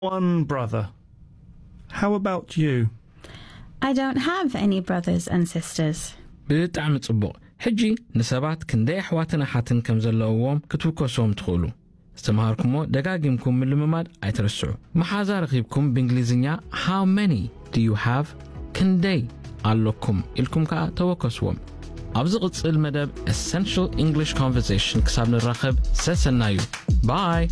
one brother. How about you? I don't have any brothers and sisters. ብጣዕሚ ጽቡቕ ሕጂ ንሰባት ክንደይ ኣሕዋትን ኣሓትን ከም ዘለውዎም ክትውከሶም ትኽእሉ ዝተምሃርኩሞ ደጋጊምኩም ምልምማድ ኣይትርስዑ መሓዛ ረኺብኩም ብእንግሊዝኛ ሃው መኒ ድዩ ሃቭ ክንደይ ኣለኩም ኢልኩም ከዓ ተወከስዎም ኣብዚ ቕጽል መደብ ኤሰንሽል እንግሊሽ ኮንቨርሴሽን ክሳብ ንራኸብ ሰሰና እዩ ባይ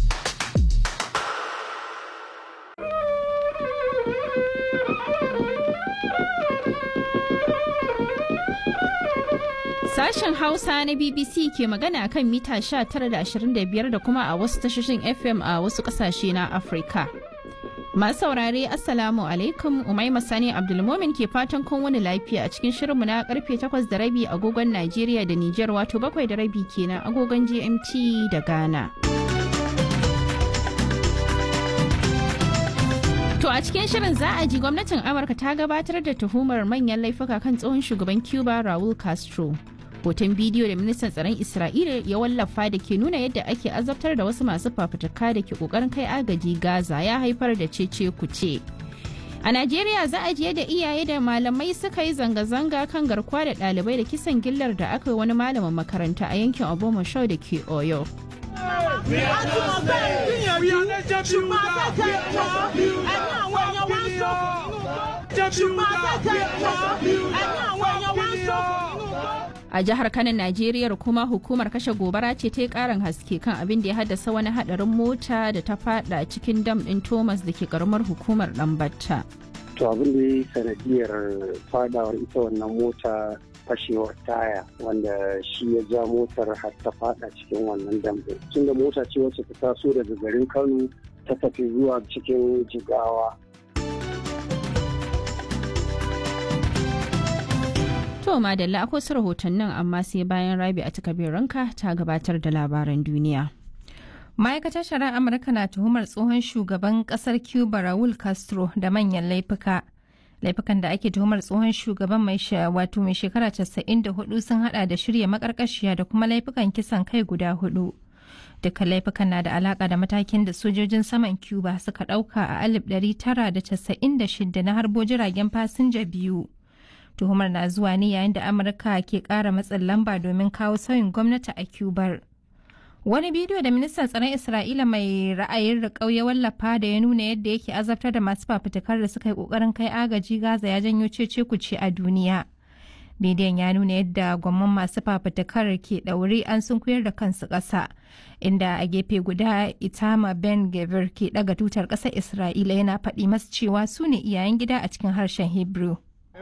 Sashen Hausa na BBC ke magana kan mita 19.25 da kuma a wasu tashoshin FM a wasu kasashe na Afirka. Masu saurare Assalamu alaikum Umaima Sani Abdulmomin ke fatan kun wani lafiya a cikin shirinmu na karfe 8 da rabi agogon Najeriya da Nijar wato bakwai da rabi kenan agogon GMT da Ghana. To a cikin shirin za a ji gwamnatin Amurka ta gabatar da tuhumar manyan laifuka kan tsohon shugaban Cuba Raul Castro. Hoton bidiyo da ministan tsaron Isra'ila ya wallafa da ke nuna yadda ake azabtar da wasu masu fafutuka da ke kokarin kai agaji Gaza ya haifar da cece kuce. A Najeriya za a ji yadda iyaye da malamai suka yi zanga-zanga kan garkuwa da ɗalibai da kisan gillar da aka yi wani malamin makaranta a yankin Obomoshau da ke Oyo. A jihar Kano Najeriya kuma hukumar kashe gobara ce ta yi karin haske kan abin da ya haddasa wani hadarin mota da ta fada cikin dam din Thomas da ke karamar hukumar Dambatta. To abin da ya yi sanadiyar fadawar ita wannan mota fashewar taya wanda shi ya ja motar har ta fada cikin wannan dambe tun da mota ce wacce ta taso daga garin kano ta tafi zuwa cikin jigawa To madalla akwai su rahotannin amma sai bayan rabi a ranka ta gabatar da labaran duniya. ma'aikatar shari'ar amurka na tuhumar tsohon shugaban kasar cuba raul castro da manyan laifuka laifukan da ake tuhumar tsohon shugaban mai wato mai shekara 94 sun hada da shirya makarkashiya da kuma laifukan kisan kai guda hudu dukkan laifukan na da alaka da matakin da sojojin saman cuba suka dauka a 1996 na harbo jiragen fasinja biyu tuhumar na zuwa ne yayin da amurka ke kara matsin lamba domin kawo sauyin gwamnati a cubar wani bidiyo da ministan tsaron isra'ila mai ra'ayin riƙau ya wallafa da ya nuna yadda yake azabtar da masu fafutukar da suka yi ƙoƙarin kai agaji gaza ya janyo cece kuce a duniya bidiyon ya nuna yadda gwamman masu fafutukar ke ɗaure an sun koyar da kansu ƙasa inda a gefe guda itama ben gavir ke ɗaga tutar ƙasar isra'ila yana faɗi masu cewa su ne iyayen gida a cikin harshen hebrew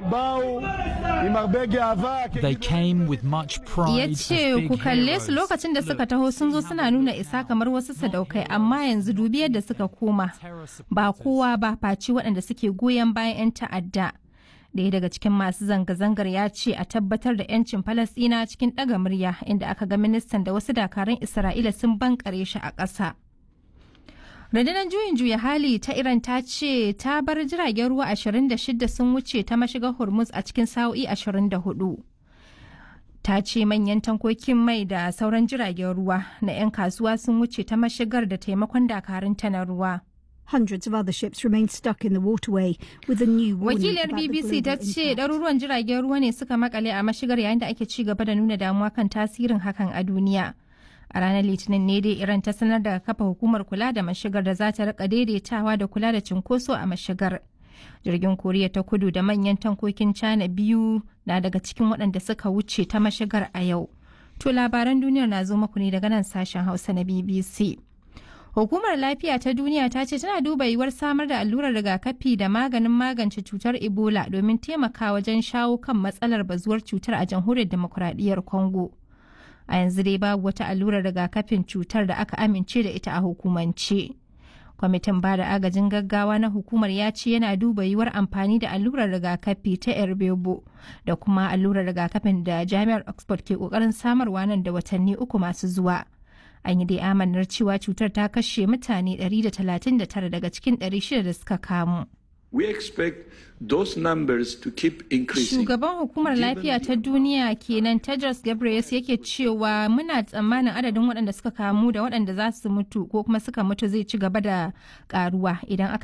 They came with much pride. ya ce ku kalle su lokacin da suka taho sun zo suna nuna isa kamar wasu sadaukai amma yanzu dubi yadda suka koma ba kowa ba faci waɗanda suke goyon bayan 'yan ta'adda Daya daga cikin masu zanga-zangar ya ce a tabbatar da 'yancin Falasɗina cikin ɗaga murya inda aka ga ministan da wasu dakarun Isra'ila sun bankare shi a ƙasa. rundunar juyin juya hali ta iran ta ce ta bar jiragen ruwa 26 sun wuce ta mashigar hormuz a cikin sa'o'i 24 ta ce manyan tankokin mai da sauran jiragen ruwa na 'yan kasuwa sun wuce ta mashigar da taimakon dakarun ta na ruwa Hundreds of other ships remain stuck in the waterway with a new warning wakiliyar about the bbc ta global ce impact. ɗaruruwan jiragen ruwa ne suka makale a mashigar yayin da ake ci gaba da nuna damuwa kan tasirin hakan a duniya a ranar litinin ne dai iran ta sanar da kafa hukumar kula da mashigar da za ta rika daidaitawa da kula da cinkoso a mashigar jirgin koriya ta kudu da manyan tankokin china biyu na daga cikin waɗanda suka wuce ta mashigar a yau to labaran duniyar na zo muku ne daga nan sashen hausa na bbc Hukumar Lafiya ta Duniya ta ce tana duba yiwuwar samar da allurar rigakafi da maganin magance cutar Ebola domin taimaka wajen shawo kan matsalar bazuwar cutar a jamhuriyar demokuraɗiyyar Congo. A yanzu dai babu wata allurar rigakafin cutar da aka amince da ita a hukumance. Kwamitin bada agajin gaggawa na hukumar ya ce yana duba yiwuwar amfani da allurar rigakafi ta Erbebo da kuma allurar rigakafin da Jami'ar Oxford ke kokarin samarwa nan da watanni uku masu zuwa. an yi dai amanar cewa cutar ta kashe mutane 139 daga cikin 600 da suka kamu. We expect those numbers to keep increasing. Shugaban hukumar lafiya ta duniya kenan Tedros Ghebreyesus yake cewa muna tsammanin adadin waɗanda suka kamu da waɗanda za su mutu ko kuma suka mutu zai ci gaba da karuwa idan aka